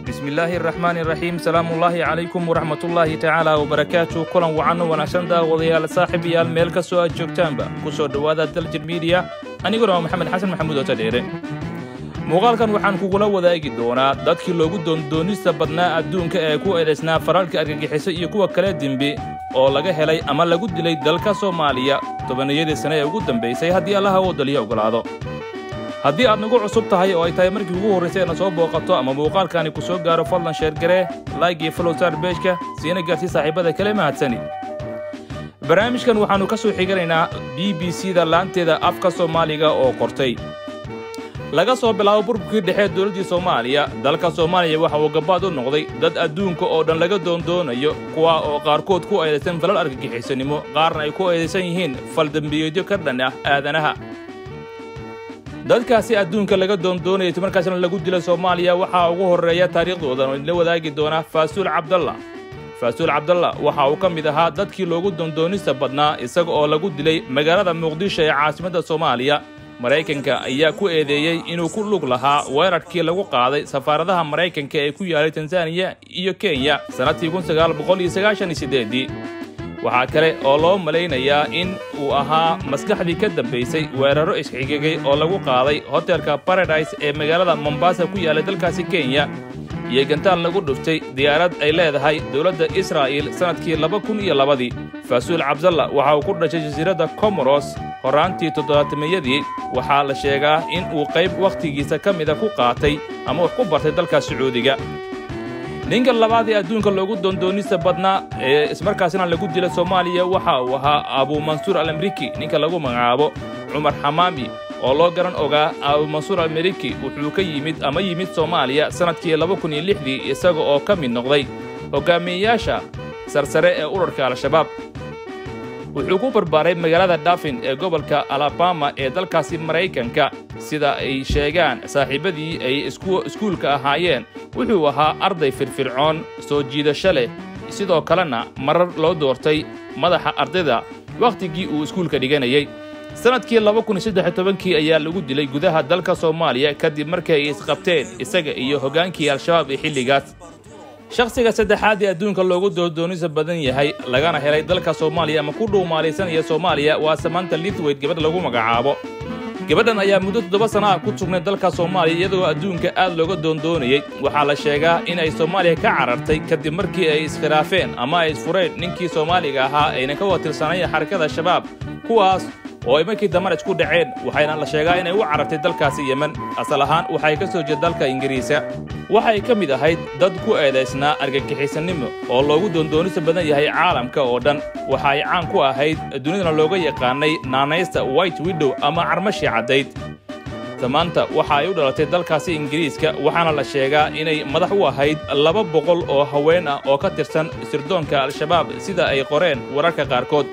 bismillaahi araxmaani iraxiim salaamullaahi calaykum waraxmatullaahi tacaala wabarakaatu kulan wacanno wanaagsan daawadayaal saaxiibayaal meel kastoo aad joogtaanba ku soo dhowaada daljir miidiya aniguna waa maxamed xasan maxamuud oo tadheere muuqaalkan waxaan kugula wadaagi doonaa dadkii loogu doondoonista badnaa adduunka ee ku eedaysnaa faraalka argagixiso iyo kuwa kale dembi oo laga helay ama lagu dilay dalka soomaaliya tobaniyadii sane ee ugu dambaysay haddii allaha uu daliya ogolaado haddii aad nagu cusub tahay oo ay tahay markii ugu horraysay na soo booqato ama muuqaalkaani ku soo gaaro fadlan sheergaree laygii falowsaar beejka siina gaarsii saaxiibada kale mahadsani barnaamijkan waxaannu ka soo xiganaynaa b b c da laanteeda afka soomaaliga oo qortay laga soo bilaabo burburkii dhexe dowladdii soomaaliya dalka soomaaliya waxa uu gabaad u noqday dad adduunka oo dhan laga doondoonayo kuwa oo qaarkood ku eedaysan falal argagixisanimo qaarna ay ku eedaysan yihiin faldembiyeedyo ka dhan ah aadanaha dadkaasi adduunka laga doondoonayay markaasna lagu dila soomaaliya waxaa ugu horreeya taariikhdoodan oo idinla wadaagi doona faasuul cabdalla faasuul cabdalla waxa uu ka mid ahaa dadkii loogu doondoonista badnaa isaga oo lagu dilay magaalada muqdisho ee caasimadda soomaaliya maraykanka ayaa ku eedeeyey inuu ku lug lahaa weerarkii lagu qaaday safaaradaha maraykanka ee ku yaalay tanzaniya iyo kenya sannadkii kunsagaalboqoliyoagaashaniyosideedii waxaa kale oo loo malaynayaa in uu ahaa maskaxdii ka dambaysay weeraro isxigigay oo lagu qaaday hotelka baradise ee magaalada mombasa ku yaallay dalkaasi kenya iyo gantaal lagu dhuftay diyaarad ay leedahay dowladda israa'iil sannadkii laba kun iyo labadii faasuul cabdalla waxa uu ku dhashay jasiiradda komoros horraantii toddobaatameyadii waxaa la sheegaa in uu qayb wakhtigiisa ka mida ku qaatay ama wax ku bartay dalka sacuudiga ninka labaad ee adduunka loogu doondoonista badnaa ee ismarkaasna lagu dila soomaaliya waxa uu ahaa abuumansuur alamriki ninka lagu magacaabo cumar xamaami oo loo garan ogaa abuumansuur almeriki wuxuu ka yimid ama yimid soomaaliya sannadkii laba kun iyo lixdii isaga oo ka mid noqday hogaamiyeyaasha sarsare ee urarka al-shabaab wuxuu ku barbaaray magaalada dhafin ee gobolka alabama ee dalkaasi maraykanka sida ay sheegaan saaxiibadii ay iskuulka ahaayeen wuxuu ahaa arday firfircoon soo jiidasho leh sidoo kalena marar loo doortay madaxa ardayda wakhtigii uu iskuulka dhiganayay sannadkii laba kun iyo saddex tobankii ayaa lagu dilay gudaha dalka soomaaliya kadib markii ay isqabteen isaga iyo hoggaankii al-shabaab ee xilligaas shakhsiga saddexaad ee adduunka loogu doordoonisa badan yahay lagana helay dalka soomaaliya ama ku dhuumaalaysanaya soomaaliya waa samanta litweyd gabadh lagu magacaabo gabadhan ayaa muddo toddoba sana ah ku sugnay dalka soomaaliya iyadoo adduunka aad looga doondoonayey waxaa la sheegaa in ay soomaaliya ka carartay kadib markii ay iskhilaafeen ama ay isfureen ninkii soomaaliga ahaa ayna ka watirsanaya xarakada shabaab kuwaas oo ay markii dambana isku dhaceen waxayna la sheegaa inay u carartay dalkaasi yemen asal ahaan waxay ka soo jeed dalka ingiriisa waxay ka mid ahayd dad ku eedaysnaa argagixisanimo oo loogu doondoonisa badan yahay caalamka oo dhan waxa ay caan ku ahayd dunidana looga yaqaanay naanaysta white widow ama carmashii caddayd samaanta waxa ay u dhalatay dalkaasi ingiriiska waxaana la sheegaa inay madax u ahayd laba boqol oo haween ah oo ka tirsan sirdoonka al-shabaab sida ay qoreen wararka qaarkood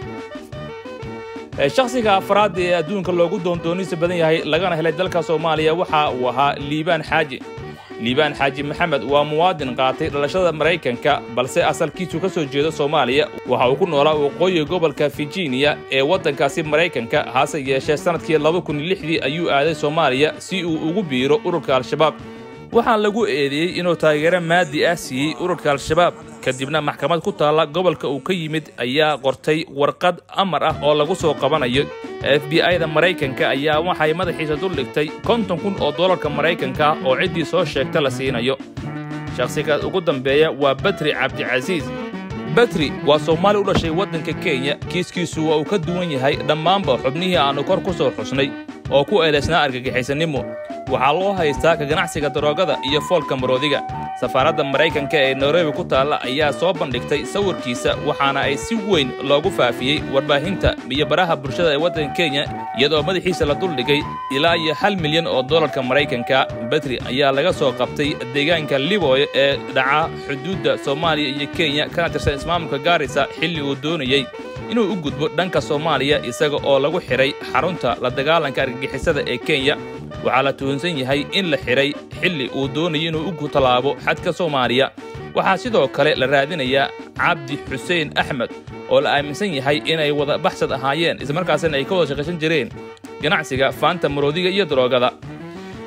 shakhsiga afraad ee adduunka loogu doondoonisa badan yahay lagana helay dalka soomaaliya waxa uu ahaa liibaan xaaji liibaan xaaji maxamed waa muwaadin qaatay dhalashada maraykanka balse asalkiisu ka soo jeedo soomaaliya waxa uu ku noolaa waqooyiga gobolka virginia ee waddankaasi maraykanka hase yeeshee sannadkii laba kun iyo lixdii ayuu aaday soomaaliya si uu ugu biiro ururka al-shabaab waxaa lagu eedeeyey inuu taageero maadi ah siiyey ururka al-shabaab kadibna maxkamad ku taalla gobolka uu ka yimid ayaa qortay warqad amar ah oo lagu soo qabanayo f b i da maraykanka ayaa waxay madaxiisa dul dhigtay konton kun oo dollarka maraykanka ah oo ciddii soo sheegta la siinayo shakhsiga ugu dambeeya waa batri cabdicasiis batri waa soomaali u dhashay waddanka kenya kiiskiisu waa uu ka duwan yahay dhammaanba xubnihii aannu kor ku soo xusnay oo ku eedaysnaa argagixisanimo waxaa loo haystaa ka ganacsiga daroogada iyo foolka maroodiga safaaradda maraykanka ee nairobi ku taalla ayaa soo bandhigtay sawirkiisa waxaana ay si weyn loogu faafiyey warbaahinta iyo baraha bulshada ee waddanka kenya iyadoo madaxiisa la duldhigay ilaa iyo hal milyan oo dollarka maraykanka betri ayaa laga soo qabtay deegaanka liboy ee dhaca xuduudda soomaaliya iyo kenya kana tirsan ismaamulka gaarisa xilli uu doonayey inuu u gudbo dhanka soomaaliya isaga oo lagu xidhay xarunta la dagaalanka argagixisada ee kenya waxaa la tuhunsan yahay in la xidhay xilli uu doonayay inuu u tallaabo xadka soomaaliya waxaa sidoo kale la raadinayaa cabdi xuseen axmed oo la aaminsan yahay inay wada baxsad ahaayeen islamarkaasina ay ka wada shaqaysan jireen ganacsiga faanta maroodiga iyo daroogada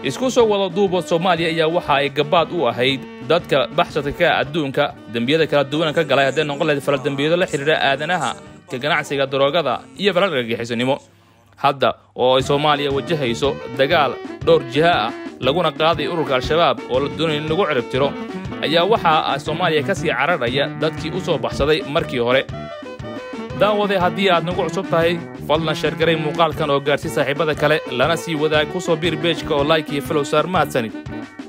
isku soo wada duubo soomaaliya ayaa waxa ay gabaad u ahayd dadka baxsadka ka adduunka dembiyada kala duwan ka galay hadday noqon lahayd faladembiyado la xidhiidha aadanaha ka ganacsiga daroogada iyo falal argagixisanimo hadda oo ay soomaaliya wajahayso dagaal dhowr jiha ah laguna qaaday ururka al-shabaab oo la doonaya in lagu ciribtiro ayaa waxaa soomaaliya ka sii cararhaya dadkii u soo baxsaday markii hore daawade haddii aad nagu cusub tahay fadlan sheergaray muuqaalkan oo gaadhsi saaxiibada kale lana sii wadaag ku soo biir beejka oo like iyo filow saar mahadsanid